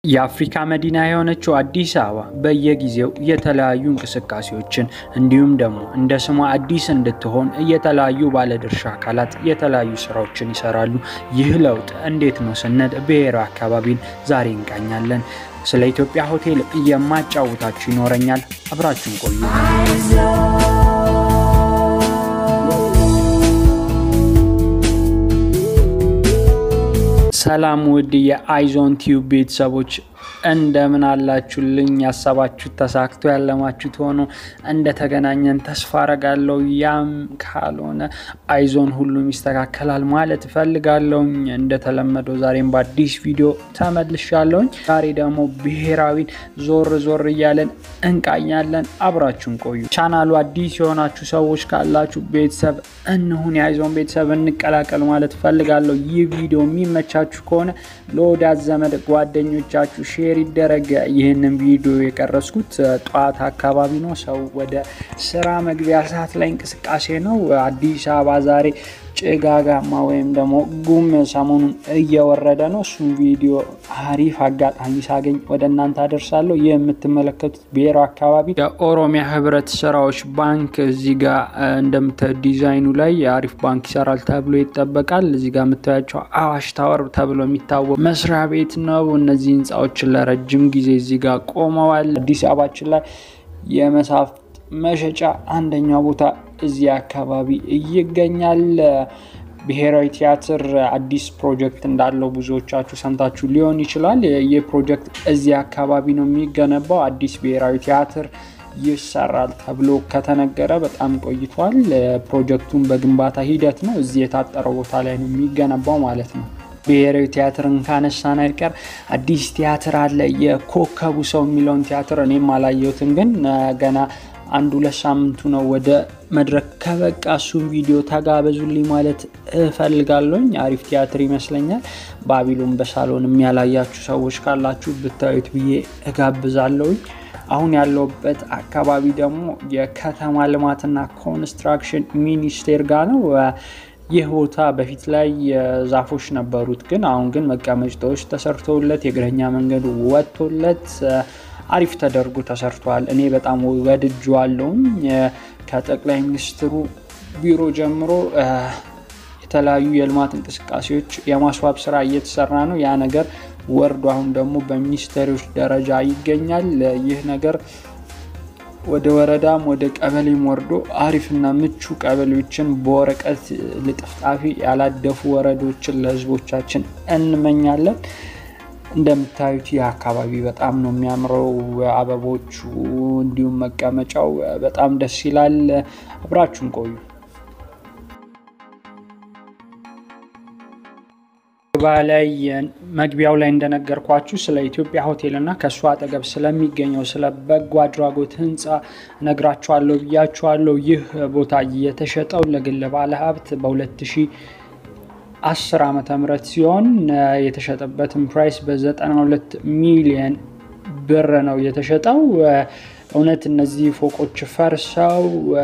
የአፍሪካ መዲና የሆነችው አዲስ አበባ በየጊዜው የተለያዩ እንቅስቃሴዎችን እንዲሁም ደግሞ እንደ ስሟ አዲስ እንድትሆን የተለያዩ ባለድርሻ አካላት የተለያዩ ስራዎችን ይሰራሉ። ይህ ለውጥ እንዴት ነው ስንል ብሔራዊ አካባቢን ዛሬ እንቃኛለን። ስለ ኢትዮጵያ ሆቴል የማጫውታችሁ ይኖረኛል። አብራችሁን ቆዩ። ሰላም ውድ የአይዞን ቲዩብ ቤተሰቦች እንደምን አላችሁልኝ? ያሰባችሁት ተሳክቶ ያለማችሁት ሆኖ እንደተገናኘን ተስፋ አረጋለሁ። ያም ካልሆነ አይዞን ሁሉም ይስተካከላል ማለት እፈልጋለሁኝ። እንደተለመደው ዛሬም በአዲስ ቪዲዮ ተመልሻለሁኝ። ዛሬ ደግሞ ብሔራዊን ዞር ዞር እያለን እንቃኛለን። አብራችሁን ቆዩ። ቻናሉ አዲስ የሆናችሁ ሰዎች ካላችሁ ቤተሰብ እንሁን፣ የአይዞን ቤተሰብ እንቀላቀል ማለት እፈልጋለሁ። ይህ ቪዲዮ የሚመቻችሁ ከሆነ ለወዳጅ ዘመድ ጓደኞቻችሁ ሼር ይደረግ። ይህንን ቪዲዮ የቀረስኩት ጠዋት አካባቢ ነው። ሰው ወደ ስራ መግቢያ ሰዓት ላይ እንቅስቃሴ ነው። አዲስ አበባ ዛሬ ጭጋጋማ ወይም ደግሞ ጉም ሰሞኑን እየወረደ ነው። እሱም ቪዲዮ አሪፍ አጋጣሚ ሳገኝ ወደ እናንተ አደርሳለሁ። ይህ የምትመለከቱት ብሔራዊ አካባቢ የኦሮሚያ ህብረት ስራዎች ባንክ እዚህ ጋር እንደምታዩት ዲዛይኑ ላይ የአሪፍ ባንክ ይሰራል ተብሎ ይጠበቃል። እዚህ ጋር የምታያቸው አዋሽ ታወር ተብሎ የሚታወቅ መስሪያ ቤት ነው። እነዚህ ህንፃዎችን ለረጅም ጊዜ እዚህ ጋር ቆመዋል። አዲስ አበባችን ላይ የመጽሐፍት መሸጫ አንደኛው ቦታ እዚህ አካባቢ ይገኛል። ብሔራዊ ቲያትር አዲስ ፕሮጀክት እንዳለው ብዙዎቻችሁ ሰምታችሁ ሊሆን ይችላል። ይህ ፕሮጀክት እዚህ አካባቢ ነው የሚገነባው። አዲስ ብሔራዊ ቲያትር ይሰራል ተብሎ ከተነገረ በጣም ቆይቷል። ፕሮጀክቱን በግንባታ ሂደት ነው። እዚህ የታጠረው ቦታ ላይ ነው የሚገነባው ማለት ነው። ብሔራዊ ቲያትርን ካነሳን አይቀር አዲስ ቲያትር አለ። የኮከቡ ሰው የሚለውን ቲያትር እኔም አላየሁትም፣ ግን ገና አንድ ሁለት ሳምንቱ ነው ወደ መድረክ ከበቃ እሱን ቪዲዮ ተጋበዙልኝ ማለት እፈልጋለሁኝ። አሪፍ ቲያትር ይመስለኛል። ባቢሎን በሳሎን የሚያላያችሁ ሰዎች ካላችሁ ብታዩት ብዬ እጋብዛለሁኝ። አሁን ያለውበት አካባቢ ደግሞ የከተማ ልማትና ኮንስትራክሽን ሚኒስቴር ጋር ነው። ይህ ቦታ በፊት ላይ ዛፎች ነበሩት፣ ግን አሁን ግን መቀመጫዎች ተሰርተውለት የእግረኛ መንገዱ ወጥቶለት አሪፍ ተደርጎ ተሰርቷል። እኔ በጣም ወድጄዋለሁኝ። ከጠቅላይ ሚኒስትሩ ቢሮ ጀምሮ የተለያዩ የልማት እንቅስቃሴዎች የማስዋብ ስራ እየተሰራ ነው። ያ ነገር ወርዶ አሁን ደግሞ በሚኒስቴሮች ደረጃ ይገኛል። ይህ ነገር ወደ ወረዳም ወደ ቀበሌም ወርዶ አሪፍና ምቹ ቀበሌዎችን በወረቀት ልጥፍጣፊ ያላደፉ ወረዶችን ለህዝቦቻችን እንመኛለን። እንደምታዩት ይህ አካባቢ በጣም ነው የሚያምረው። አበቦቹ እንዲሁም መቀመጫው በጣም ደስ ይላል። አብራችሁን ቆዩ። ላይ መግቢያው ላይ እንደነገርኳችሁ ስለ ኢትዮጵያ ሆቴል እና ከእሱ አጠገብ ስለሚገኘው ስለ በጎ አድራጎት ህንፃ ነግራችኋለሁ ብያችኋለሁ። ይህ ቦታ የተሸጠው ለግል ባለሀብት በ2010 ዓመተ ምህረት ሲሆን የተሸጠበትን ፕራይስ በ92 ሚሊየን ብር ነው የተሸጠው። እውነት እነዚህ ፎቆች ፈርሰው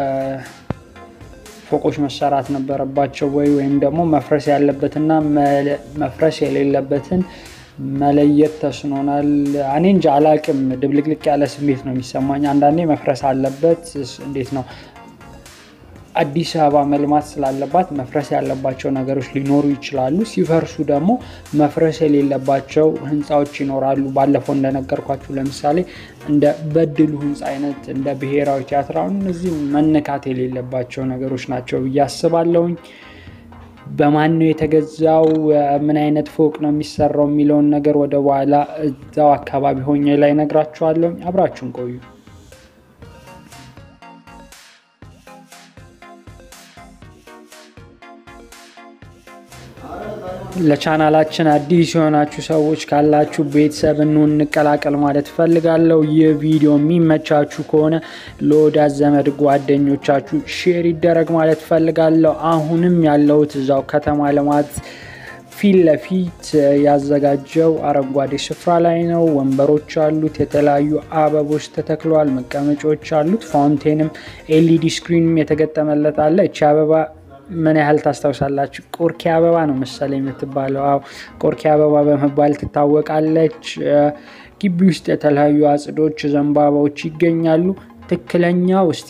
ፎቆች መሰራት ነበረባቸው ወይ ወይም ደግሞ መፍረስ ያለበትና መፍረስ የሌለበትን መለየት ተስኖናል። እኔ እንጂ አላቅም። ድብልቅልቅ ያለ ስሜት ነው የሚሰማኝ። አንዳንዴ መፍረስ አለበት። እንዴት ነው አዲስ አበባ መልማት ስላለባት መፍረስ ያለባቸው ነገሮች ሊኖሩ ይችላሉ። ሲፈርሱ ደግሞ መፍረስ የሌለባቸው ህንፃዎች ይኖራሉ። ባለፈው እንደነገርኳችሁ ለምሳሌ እንደ በድሉ ህንፃ አይነት እንደ ብሔራዊ ቲያትር አሁን እነዚህ መነካት የሌለባቸው ነገሮች ናቸው ብዬ አስባለሁኝ። በማን ነው የተገዛው፣ ምን አይነት ፎቅ ነው የሚሰራው የሚለውን ነገር ወደ በኋላ እዛው አካባቢ ሆኜ ላይ ነግራችኋለሁኝ። አብራችሁን ቆዩ። ለቻናላችን አዲስ የሆናችሁ ሰዎች ካላችሁ ቤተሰብ እንሁን እንቀላቀል ማለት እፈልጋለሁ። ይህ ቪዲዮ የሚመቻችሁ ከሆነ ለወዳጅ ዘመድ ጓደኞቻችሁ ሼር ይደረግ ማለት እፈልጋለሁ። አሁንም ያለሁት እዛው ከተማ ልማት ፊት ለፊት ያዘጋጀው አረንጓዴ ስፍራ ላይ ነው። ወንበሮች አሉት፣ የተለያዩ አበቦች ተተክለዋል፣ መቀመጫዎች አሉት። ፋውንቴንም ኤልኢዲ ስክሪንም የተገጠመለት አለ። እቺ አበባ ምን ያህል ታስታውሳላችሁ? ቆርኬ አበባ ነው መሰለኝ የምትባለው። አዎ ቆርኬ አበባ በመባል ትታወቃለች። ግቢ ውስጥ የተለያዩ አጽዶች፣ ዘንባባዎች ይገኛሉ። ትክክለኛው እስቲ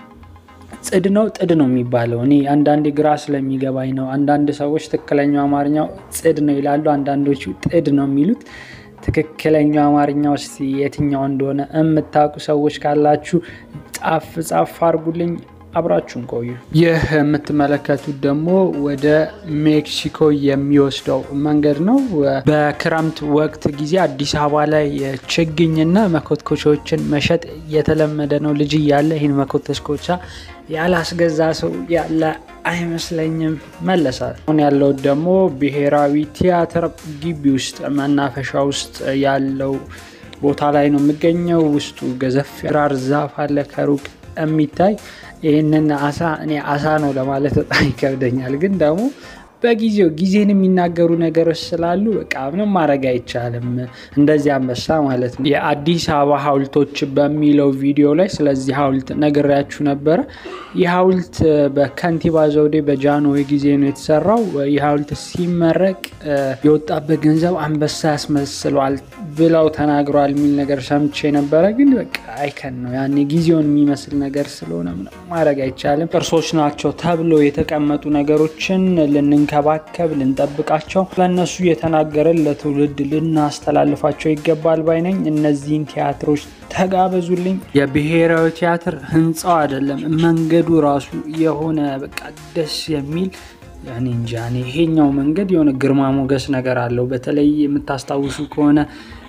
ጽድ ነው ጥድ ነው የሚባለው? እኔ አንዳንዴ ግራ ስለሚገባኝ ነው። አንዳንድ ሰዎች ትክክለኛው አማርኛው ጽድ ነው ይላሉ፣ አንዳንዶቹ ጥድ ነው የሚሉት። ትክክለኛው አማርኛ ውስጥ የትኛው እንደሆነ የምታውቁ ሰዎች ካላችሁ ጻፍ ጻፍ አድርጉልኝ። አብራችሁን ቆዩ። ይህ የምትመለከቱት ደግሞ ወደ ሜክሲኮ የሚወስደው መንገድ ነው። በክረምት ወቅት ጊዜ አዲስ አበባ ላይ ችግኝና መኮትኮቻዎችን መሸጥ የተለመደ ነው። ልጅ እያለ ይህን መኮትኮቻ ያላስገዛ ሰው ያለ አይመስለኝም። መለሳል። አሁን ያለው ደግሞ ብሔራዊ ቲያትር ግቢ ውስጥ መናፈሻ ውስጥ ያለው ቦታ ላይ ነው የሚገኘው። ውስጡ ገዘፍ ራር ዛፍ አለ ከሩቅ የሚታይ ይህንን አሳ እኔ አሳ ነው ለማለት በጣም ይከብደኛል፣ ግን ደግሞ በጊዜው ጊዜን የሚናገሩ ነገሮች ስላሉ በቃ ምንም ማድረግ አይቻልም። እንደዚህ አንበሳ ማለት ነው። የአዲስ አበባ ሐውልቶች በሚለው ቪዲዮ ላይ ስለዚህ ሐውልት ነግሬያችሁ ነበረ። ይህ ሐውልት በከንቲባ ዘውዴ በጃንሆይ ጊዜ ነው የተሰራው። ይህ ሐውልት ሲመረቅ የወጣበት ገንዘብ አንበሳ ያስመስለዋል ብለው ተናግረዋል የሚል ነገር ሰምቼ ነበረ። ግን በቃ አይከን ነው ያኔ ጊዜውን የሚመስል ነገር ስለሆነ ምንም ማድረግ አይቻልም። ቅርሶች ናቸው ተብሎ የተቀመጡ ነገሮችን ልንንከባከብ፣ ልንጠብቃቸው ለእነሱ የተናገረን ለትውልድ ልናስተላልፋቸው ይገባል ባይነኝ። እነዚህን ቲያትሮች ተጋበዙልኝ። የብሔራዊ ቲያትር ህንፃው አይደለም መንገዱ ራሱ የሆነ በቃ ደስ የሚል ያኔ እንጃ እኔ ይሄኛው መንገድ የሆነ ግርማ ሞገስ ነገር አለው። በተለይ የምታስታውሱ ከሆነ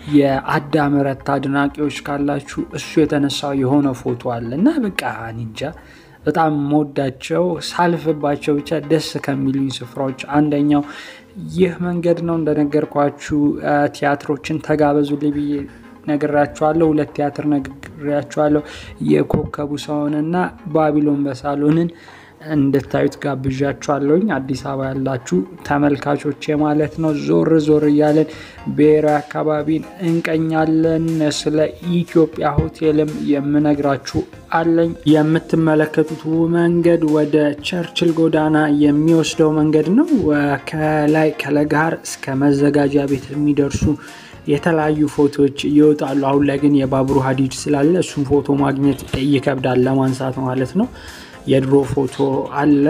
የአዳም ረታ አድናቂዎች ካላችሁ እሱ የተነሳው የሆነ ፎቶ አለ እና በቃ እኔ እንጃ በጣም መወዳቸው ሳልፍባቸው ብቻ ደስ ከሚሉኝ ስፍራዎች አንደኛው ይህ መንገድ ነው። እንደነገርኳችሁ ቲያትሮችን ተጋበዙልኝ ብዬ ነግራችኋለሁ። ሁለት ቲያትር ነግሬያችኋለሁ። የኮከቡ ሰውንና ባቢሎን በሳሎንን እንድታዩት ጋብዣችኋለሁኝ። አዲስ አበባ ያላችሁ ተመልካቾች ማለት ነው። ዞር ዞር እያለን ብሔራዊ አካባቢን እንቀኛለን። ስለ ኢትዮጵያ ሆቴልም የምነግራችሁ አለኝ። የምትመለከቱት መንገድ ወደ ቸርችል ጎዳና የሚወስደው መንገድ ነው። ከላይ ከለጋር እስከ መዘጋጃ ቤት የሚደርሱ የተለያዩ ፎቶዎች ይወጣሉ። አሁን ላይ ግን የባቡሩ ሀዲድ ስላለ እሱን ፎቶ ማግኘት ይከብዳል ለማንሳት ማለት ነው። የድሮ ፎቶ አለ።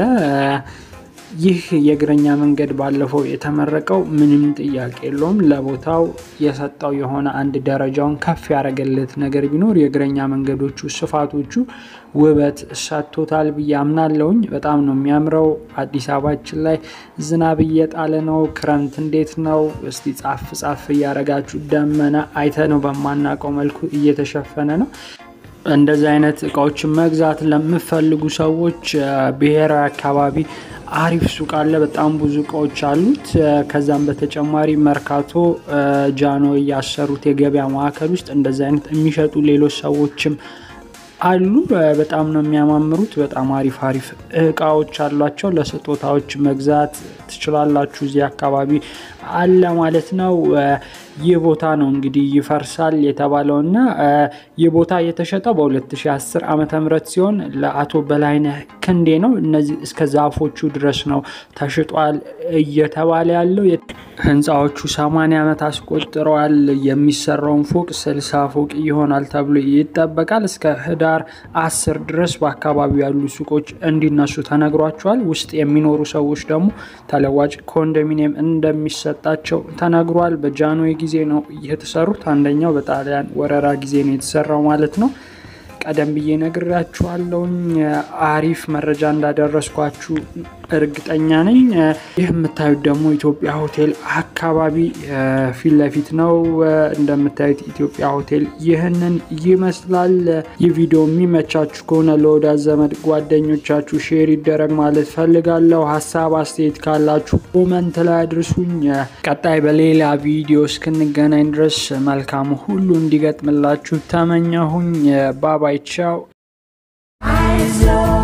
ይህ የእግረኛ መንገድ ባለፈው የተመረቀው ምንም ጥያቄ የለውም። ለቦታው የሰጠው የሆነ አንድ ደረጃውን ከፍ ያደረገለት ነገር ቢኖር የእግረኛ መንገዶቹ ስፋቶቹ ውበት ሰጥቶታል ብዬ አምናለሁኝ። በጣም ነው የሚያምረው። አዲስ አበባችን ላይ ዝናብ እየጣለ ነው። ክረምት እንዴት ነው? እስቲ ጻፍ ጻፍ እያደረጋችሁ ደመና አይተ ነው በማናውቀው መልኩ እየተሸፈነ ነው። እንደዚህ አይነት እቃዎችን መግዛት ለምፈልጉ ሰዎች ብሔራዊ አካባቢ አሪፍ ሱቅ አለ። በጣም ብዙ እቃዎች አሉት። ከዛም በተጨማሪ መርካቶ ጃኖ ያሰሩት የገበያ ማዕከል ውስጥ እንደዚህ አይነት የሚሸጡ ሌሎች ሰዎችም አሉ። በጣም ነው የሚያማምሩት። በጣም አሪፍ አሪፍ እቃዎች አሏቸው። ለስጦታዎች መግዛት ትችላላችሁ። እዚህ አካባቢ አለ ማለት ነው። ይህ ቦታ ነው እንግዲህ ይፈርሳል የተባለው እና ይህ ቦታ የተሸጠው በ2010 ዓመተ ምህረት ሲሆን ለአቶ በላይነህ ክንዴ ነው። እነዚህ እስከ ዛፎቹ ድረስ ነው ተሽጧል እየተባለ ያለው። ህንፃዎቹ 80 ዓመት አስቆጥረዋል። የሚሰራውን ፎቅ 60 ፎቅ ይሆናል ተብሎ ይጠበቃል። እስከ ህዳር 10 ድረስ በአካባቢው ያሉ ሱቆች እንዲነሱ ተነግሯቸዋል። ውስጥ የሚኖሩ ሰዎች ደግሞ ተለዋጭ ኮንዶሚኒየም እንደሚሰጣቸው ተነግሯል። በጃንሆይ ጊዜ ነው የተሰሩት። አንደኛው በጣሊያን ወረራ ጊዜ ነው የተሰራው ማለት ነው። ቀደም ብዬ ነግራችኋለሁኝ። አሪፍ መረጃ እንዳደረስኳችሁ እርግጠኛ ነኝ። ይህ የምታዩት ደግሞ ኢትዮጵያ ሆቴል አካባቢ ፊት ለፊት ነው። እንደምታዩት ኢትዮጵያ ሆቴል ይህንን ይመስላል። ይህ ቪዲዮ የሚመቻችሁ ከሆነ ለወዳጅ ዘመድ ጓደኞቻችሁ ሼር ይደረግ ማለት ፈልጋለሁ። ሀሳብ አስተያየት ካላችሁ ኮመንት ላይ አድርሱኝ። ቀጣይ በሌላ ቪዲዮ እስክንገናኝ ድረስ መልካም ሁሉ እንዲገጥምላችሁ ተመኘሁኝ። ባባይ ቻው።